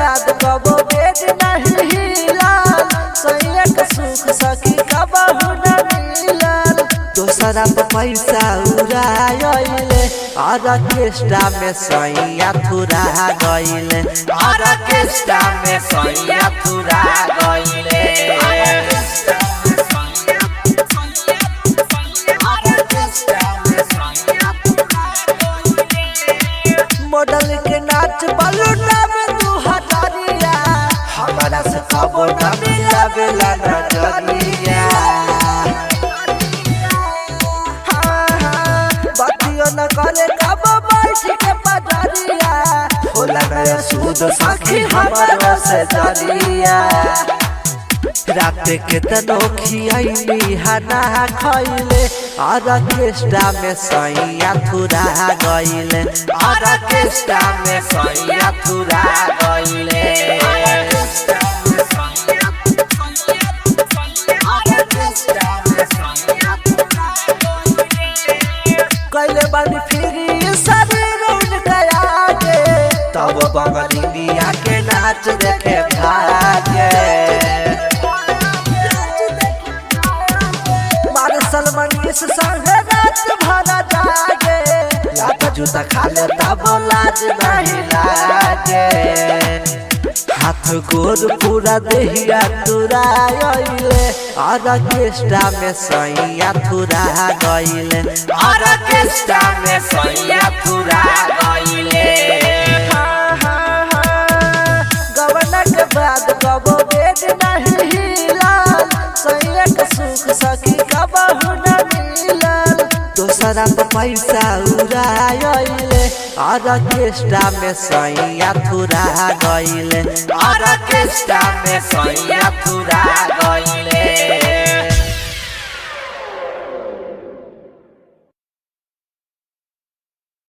बाद कबो बेड नहीं हिलल सैया के सुख सखी कबहू न मिलल दोसरा पे पैसा उड़ाइले ऑर्केस्ट्रा में सैया थुरा गइले ऑर्केस्ट्रा में सैया थुरा गइले मॉडल के नाच बलूना में दू हजारिया हमारा से कबो न मिला बेला नजरिया हाँ, हाँ, बतियो न करे कबो बैठ के पजरिया होला नया सूद सखी हमारा से जरिया रात के तनो खियाइली हना खइले ऑर्केस्ट्रा में सैया थुरा गइले ऑर्केस्ट्रा में सैया थुरा गइले कैले बानी फिरी शरीर उनका आगे तब बंगलिया के नाच देखे भागे मारे सलमान इस संग रात भरा जागे लात जूता खा ले तब लाज नहीं लागे हाथ गोर पूरा देहिया तुराइले ऑर्केस्ट्रा में सैया थुरा गइले ऑर्केस्ट्रा में सैया थुरा गइले हाँ, हाँ, हाँ, गवना के बाद कबो बेड नहीं हिलल सैया के सुख सखी कबहू न मिलल दोसरा पे पैसा उड़ाइले ऑर्केस्ट्रा में सैया थुरा गइले ऑर्केस्ट्रा में सैया थुरा गइले